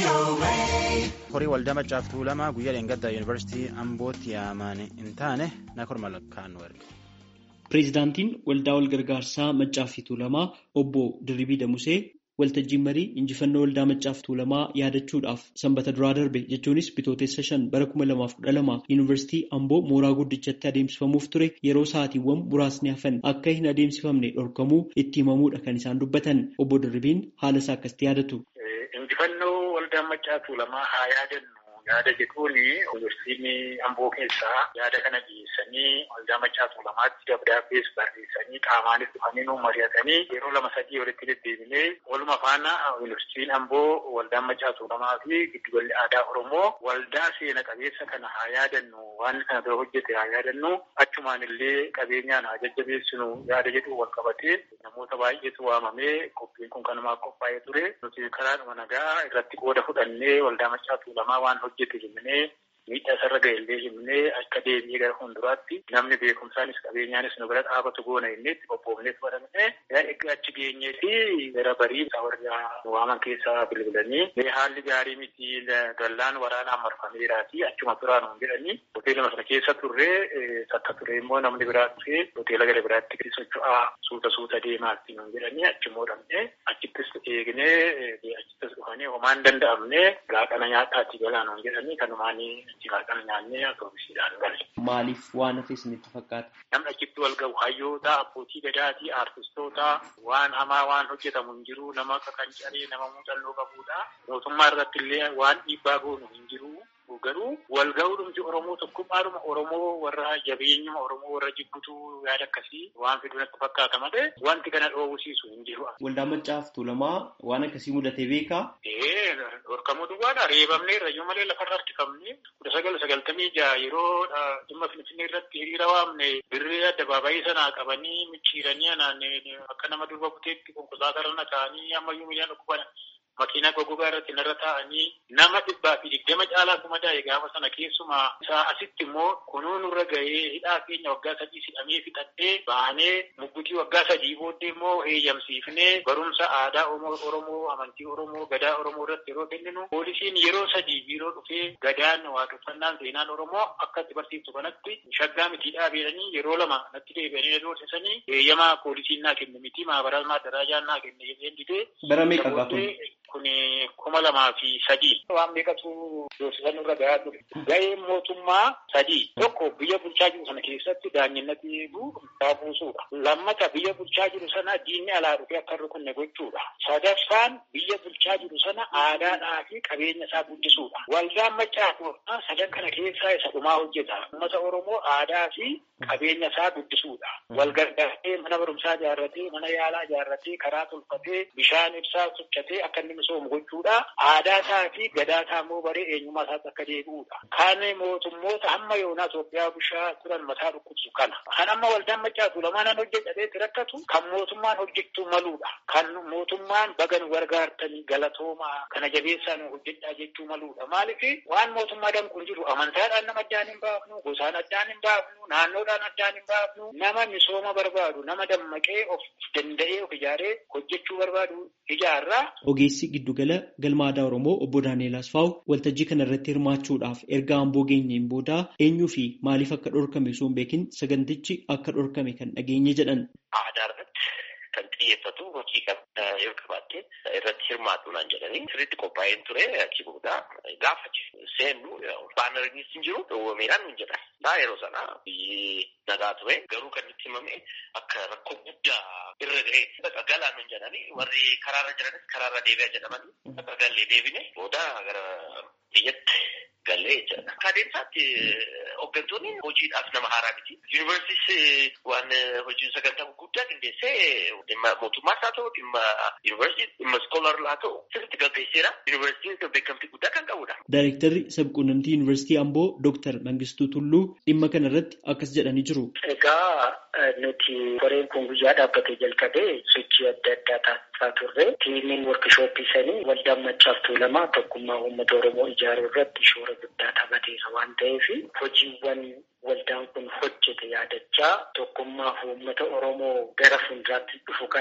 horii waldaa maccaaftuu lamaa guyyaa dheengaddaa yuunivarsiitii ambootti yaamaan hin taane nakor malakkaan nu erge. Pireezidaantiin waldaa walgargaarsaa maccaaftuu lamaa obbo Dirribii Damusee waltajjiin marii injifannoo waldaa maccaaftuu lamaa yaadachuudhaaf sanbata duraa darbe jechuunis bitootessa shan bara kuma lamaaf kudha lama yuunivarsiitii amboo mooraa guddichatti adeemsifamuuf ture yeroo sa'aatiiwwan muraasni hafan akka hin adeemsifamne dhorkamuu itti himamuudha kan isaan dubbatan obbo Dirribiin haala isaa akkasitti yaadatu. Injifannoo waldaa maccaaftuu lamaa haa yaadannu yaada jedhuun yuunivarsiitiin amboo keessaa yaada kana dhiyeessanii waldaa maccaaftuu lamaatti dabdaabbees barreessanii qaamaanis dhufanii nu mari'atanii yeroo lama sadii walitti deddeebinee waluma faana yuunivarsiitiin amboo waldaa maccaaftuu lamaa fi giddugalli aadaa oromoo waldaa seena qabeessa kana haa yaadannu waan kana dura hojjete haa yaadannu achumaan illee qabeenyaan haa jajjabeessinu yaada jedhu wal qabatee namoota baay'eetu waamamee qophiin kun kanumaaf qophaa'ee ture nuti karaadhuma nagaa irratti qooda fudhannee waldaa maccaaftuu lamaa waan hojjete himnee miidhaa isarra ga'ellee himnee akka deebi'ee gara fuulduraatti namni beekumsaanis qabeenyaanis nu bira dhaabatu goona innee itti qophoofnee fudhannee achi geenyee fi gara barii warra waaman keessaa bilbilanii haalli gaarii miti dallaan waraanaan marfameeraati achuma turaan hin jedhanii hoteeluma sana keessa turree takka ture immoo namni biraa dhufee hoteela gara biraatti socho'aa suuta suuta deemaatti hin jedhanii achimmoo dhabnee achittis eegnee achittis dhufanii homaan danda'amne laaqana nyaataatti galaan hin jedhanii kanumaanii laaqana nyaannee atoomisiidhaan galle. Maaliif waan hafe isinitti fakkaata? Namni achitti wal gahu hayyoota abbootii gadaatii aartistoota waan hamaa waan hojjetamu hin jiru nama akka kan caree nama muuxannoo qabudha. Mootummaa irratti illee waan dhiibbaa goonu hin jiru. Garuu wal ga'uudhumti Oromoo tokkummaadhuma Oromoo warra jabeenyuma Oromoo warra jibbutu yaada akkasii waan fidu natti fakkaata malee wanti kana dhoowwisiisu hin jiru. Waldaa maccaaftuu lamaa waan akkasii mudatee beekaa? Ee dhorkamuu duwwaadha reebamnee rayyoo malee lafarra harkifamne kudha sagal sagaltamii jaha yeroo dhimma finfinnee irratti hiriira waamne birree addabaabayii sanaa qabanii micciiranii anaan akka nama durba buteetti konkolaataa irra ta'anii ammayyuu miidhaan dhukkuban makiinaa goggogaa irratti narra taa'anii nama dhibbaa fi digdama caalaa kuma daa'e gaafa sana keessumaa isaa asitti immoo kunuu nurra gahee hidhaa keenya waggaa sadii sidhamee fixadhee baanee muggutii waggaa sadii booddee immoo heeyyamsiifnee barumsa aadaa Oromoo amantii Oromoo gadaa Oromoo irratti yeroo kenninu poolisiin yeroo sadii biiroo dhufee gadaan waaqeffannaan seenaan Oromoo akka itti barsiiftu kanatti shaggaa mitii dhaabeedhanii yeroo lama natti deebi'anii doorsisanii heeyyamaa poolisiin naa kenne miti maabaraa daraajaan naa kenne jedheen didee bara meeqa gaafatu? kun kuma lamaa fi sadii waan meeqatu doorsisan irra gahaa ture. Ga'een mootummaa sadii tokko biyya bulchaa jiru sana keessatti daanyinnatti eeguu daa buusuudha. Lammata biyya bulchaa jiru sana diinni alaa dhufee akka irra kunne gochuudha. Sadaffaan biyya bulchaa jiru sana aadaadhaa fi qabeenya isaa guddisuudha. Waldaan maccaaftuu sadan kana keessaa isa dhumaa hojjeta. Uummata Oromoo aadaa fi qabeenya isaa guddisuudha. Wal gargaaree mana barumsaa ijaarratee mana yaalaa ijaarratee karaa tolfatee bishaan ibsaa sochotee akka inni misoomu gochuudha. Aadaa isaa fi gadaa isaa immoo baree eenyummaa isaatti akka deebi'uudha. Kan mootummoota hamma yoonaa Itoophiyaa bushaa turan mataa dhukkubsu kana. Kan amma waldaan maccaaftuu lamaanan hojjetee rakkatu kan mootummaan hojjechuu maluudha. Kan mootummaan bagan gargaartanii galatoomaa kana jabeessaan hojjedhaa jechuu maluudha. Maaliif waan mootummaa danquun jiru amantaadhaan nama addaan hin baafnu, gosaan addaan hin baafnu, naannoodhaan addaan hin baafnu, nama misooma barbaadu, nama dammaqee of danda'ee of ijaaree hojjechuu barbaadu ijaarraa. Ogeessi giddugala galma aadaa Oromoo obbo Daani'eel Asfaaw waltajjii kana irratti hirmaachuudhaaf erga amboo geenyeen booda eenyuu fi maaliif akka dhorkame osoo hin beekin sagantichi akka dhorkame kan dhageenye jedhan. Aadaa irratti kan xiyyeeffatu hojii kan yoo qabaatte irratti hirmaatu naan jedhanii sirriitti qophaa'een ture achi booda gaafa seennu baanariinis hin jiru dhowwameedhaan hin jedhan. Yeroo sana biyyi nagaa ture garuu kan itti himame akka rakkoo guddaa irra ga'e bakka galaan hin jedhanii warri karaarra jiranis karaarra deebi'a jedhamanii akka gallee deebine booda gara biyyatti gallee jechuudha. Akka adeemsaatti hooggantoonni hojiidhaaf nama haaraa miti. Yuunivarsiitis waan hojii sagantaa guddaa qindeessee dhimma mootummaas haa ta'u dhimma yuunivarsiitii dhimma iskoolaar haa ta'u sirriitti gaggeesseera. Yuunivarsiitiin beekamtii guddaa kan qabudha. Daayirektarri sabquunnamtii yuunivarsiitii Amboo Dooktar Mangistuu Tulluu dhimma kana irratti akkas jedhanii jiru. Egaa nuti koreen kun guyyaa dhaabbatee jalqabee sochii adda addaa taasisaa turre. Tiimiin workishooppii sanii waldaan maccaaftuu lama tokkummaa uummata Oromoo ijaaruu irratti shoora guddaa taphateera waan ta'eef hojiiwwan waldaan kun hojjete yaadachaa tokkummaa uummata Oromoo gara fuulduraatti dhufu kana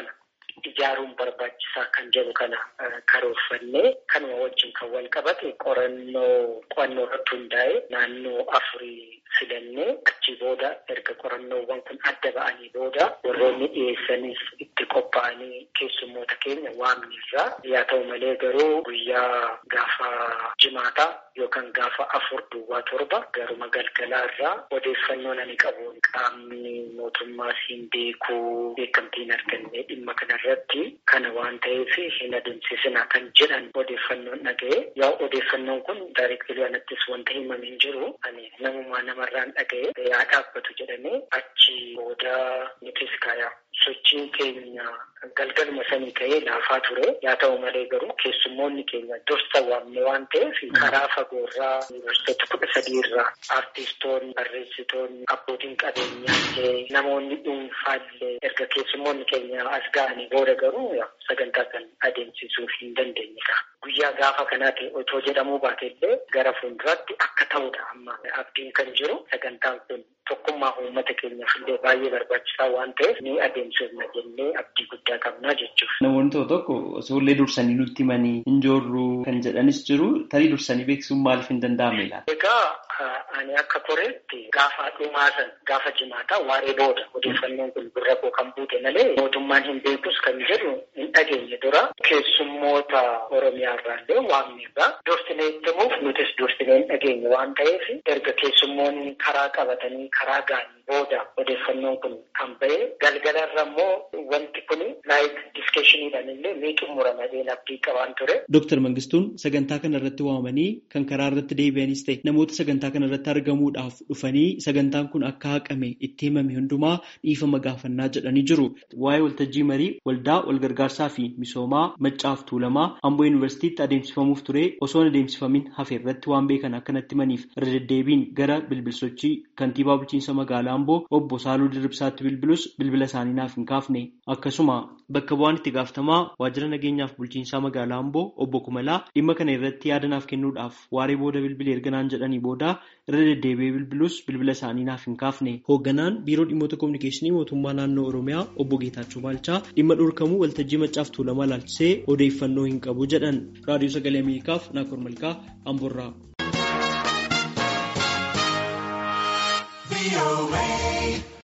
ijaaruun barbaachisaa kan jedhu kana karoorfannee kanuma wajjin kan wal qabate qorannoo qo'annoo irratti hundaa'e naannoo afurii filannee achi booda erga qorannoowwan kun adda ba'anii booda warroonni dhiyeessaniif itti qophaa'anii keessummoota keenya waamnirraa yaa ta'u malee garuu guyyaa gaafa jimaataa yookaan gaafa afur duwwaa torba garuma galgalaa irraa odeeffannoo ani qabuun qaamni mootummaa siin beekuu beekamtiin arganne dhimma kanarratti kana waan ta'eef hin adeemsisina kan jedhan odeeffannoon dhaga'e yaa odeeffannoon kun daayireektirii anattis wanta himame hin jiru ani namumaa namarraan dhaga'e yaa dhaabbatu jedhamee achi booda nutis kaayaa sochiin keenya galgaluma sanii ka'ee laafaa ture yaa ta'u malee garuu keessummoonni keenya dursa waamne waan ta'eef karaa fagoorraa yuunivarsiitota kudha sadiirraa aartistoonni barreessitoonni abbootiin qabeenyaa namoonni dhuunfaallee erga keessummoonni keenya as ga'anii booda garuu sagantaa kan adeemsisuuf hin dandeenye guyyaa gaafa kanaati otoo jedhamuu baateillee gara fuulduraatti akka ta'udha amma abdiin kan jiru sagantaan kun tokkummaa uummata keenyaaf illee baay'ee barbaachisaa waan ta'eef ni adeemsifna jennee abdii guddaa qabnaa jechuudha. Namoonni tokko tokko osoo dursanii nutti himanii hin joorru kan jedhanis jiru tarii dursanii beeksisuun maaliif hin danda'amne laata? Egaa ani akka koreetti gaafa dhumaa san gaafa jimaataa waaree booda odeeffannoon kun gurra koo kan buute malee mootummaan hin beekus kan jedhu hin dhageenye dura keessummoota Oromiyaa irraallee waamneerra dursinee himuuf nutis dursinee hin dhageenye waan ta'eef erga keessummoonni karaa qabatanii karaa ga'anii booda odeeffannoon kun kan ba'e galgalarra immoo wanti kun laayik diskeshiniidhaan illee ni xumurama jedheen abdii qabaan ture. Dooktar Mangistuun sagantaa kana irratti waamanii kan karaa irratti deebi'anis ta'e namoota sagantaa kana irratti argamuudhaaf dhufanii sagantaan kun akka haqame itti himame hundumaa dhiifama gaafannaa jedhanii jiru. Waa'ee waltajjii marii waldaa walgargaarsaa fi misoomaa maccaaf tuulamaa Amboo Yuunivarsiitiitti adeemsifamuuf ture osoo hin adeemsifamin hafe irratti waan beekan akkanatti himaniif irra deddeebiin gara bilbilsochii kantiibaa bulchiinsa magaalaa Amboo obbo Saaluu Dirribsaatti bilbilus bilbila isaanii naaf hin kaafne. Akkasuma bakka bu'aan itti gaafatamaa waajjira nageenyaaf bulchiinsaa magaalaa Amboo obbo Kumalaa dhimma kana irratti yaada naaf kennuudhaaf waaree booda bilbilee erga naan jedhanii booda irra deddeebi'ee bilbilus bilbila isaanii naaf hin kaafne. Hoogganaan biiroo dhimmoota kominikeeshinii mootummaa naannoo Oromiyaa obbo Geetaachoo Baalchaa dhimma dhorkamuu waltajjii maccaaf tuulamaa ilaalchisee odeeffannoo hin qabu jedhan. Raadiyoo Sagalee Ameerikaaf Naakoor Malkaa Amboorraa.